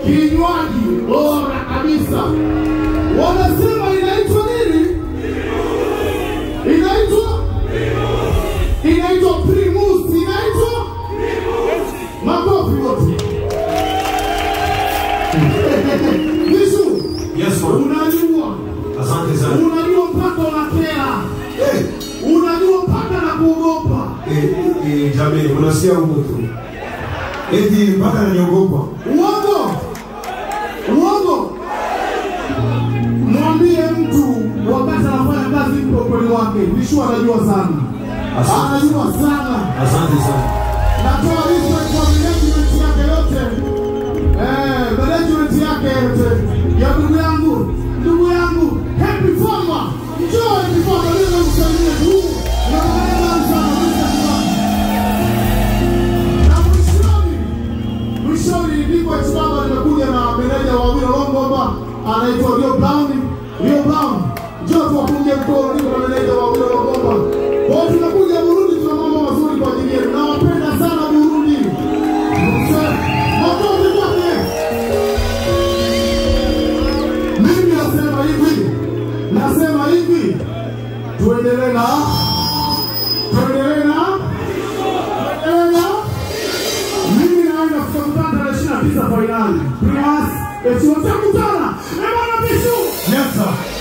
kinywaji bora kabisa. Wanasema inaitwa nini? Inaitwa inaitwa Primus, inaitwa makofi wote. Yesu, Yes, Lord. unajua Asante sana. unajua mpaka unakera, Eh, unajua mpaka na kuogopa. eh, eh, jamii, unasikia huko tu. Eti mpaka naniogopa. Uongo, uongo. Mwambie mtu wakati anafanya kazi mpe ukweli wake. Vishu anajua sana, Asante. anajua sana. Asante sana. Natoa respect kwa management yake yote, eh, management yake yote ya ndugu yangu, ndugu yangu Happy Farmer, njoo Happy Farmer, leo namsalimia tu na maneno sana respect na mwishoni mwishoni ndipo Chibaba nimekuja na meneja wa Wino Longomba anaitwa Rio Brown. Rio Brown, njoo tuwapunge mkono, niko na meneja wa Wino Longomba. Kwa hiyo tunakuja Burundi, tuna mambo mazuri kwa ajili yenu. Nawapenda sana Burundi. Mse- Makofi kwake. Mimi nasema hivi, nasema hivi, tuendelee na tuendelee na tuendelee na mimi naenda tutakutana tarehe ishirini na tisa fainali. Primas, eti watakutana. Eh, bwana Bishu. Yes, sir.